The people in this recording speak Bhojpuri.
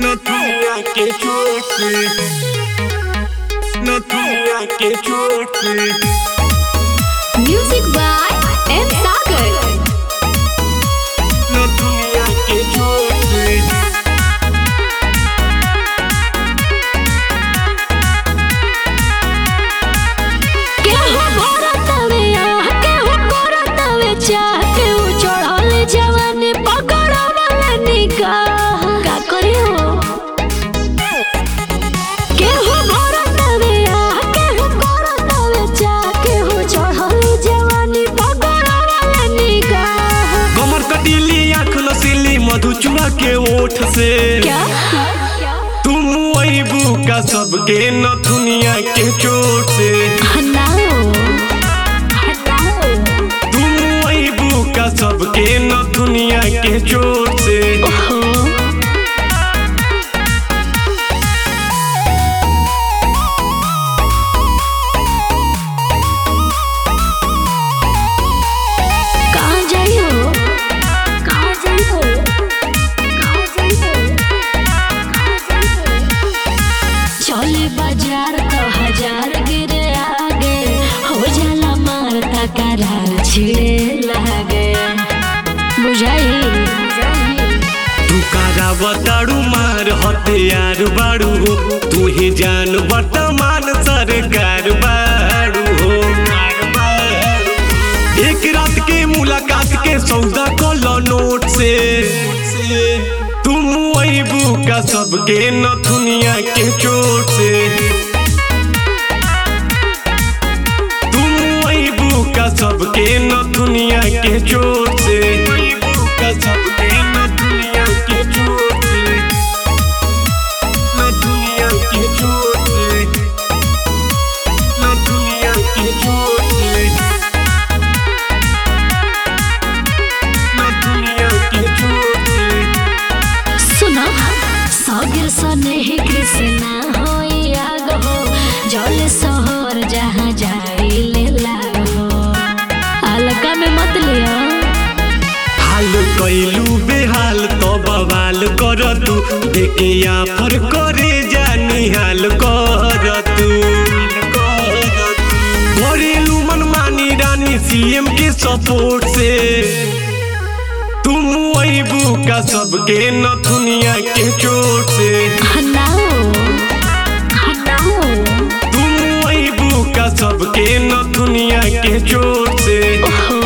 No dunia que chute. No dunia que chute. Music by M. Sagar. No dunia que chute. केहू भरतवे आह, केहू करतवे चाह, केहू चढ़ल जवानी पकड़वल निगाह। का करी हो? केहू भरतवे आह, केहू करतवे चाह, केहू चढ़ल जवानी पकड़वल निगाह। कमर कटीली आँख नसीली मधु चुआ के ओठ से क्या? तुम अबू का सबके न दुनिया के चोट से हटाओ, हटाओ। तुम अबू का सबके न दुनिया के चोट से ओहो। कहाँ जाइ हो? कहाँ जाइ हो? कहाँ जाइ हो? कहाँ जाइ हो? चले बाजार तो हजार गिरे आगे हो जाला मारता करार छिड़े लागे बुझाई तू कारा बताड़ू मार हथियार बाड़ू हो तू ही जान वर्तमान सरकार बाड़ू हो एक रात के मुलाकात के सौदा कलो नोट से तुम अबू का सबके न दुनिया के चोट से तुम अबू का सबके न दुनिया के चोट से अबू का सबके न दुनिया के चोट से न दुनिया के चोट से न दुनिया के चोट से न दुनिया के चोट से सुनो सगर सने ही कृष्णा होई आग हो जल शहर जहाँ जाई ले लाग हो अलका में मत लिया हाल कैलू बेहाल तो बवाल कर तू देखे आफर करे जानी हाल कर तू घरेलू मनमानी रानी सीएम के सपोर्ट से तुम अबू का सबके न दुनिया के चोट से हटाओ हटाओ तुम अबू का सबके न दुनिया के चोट से ओहो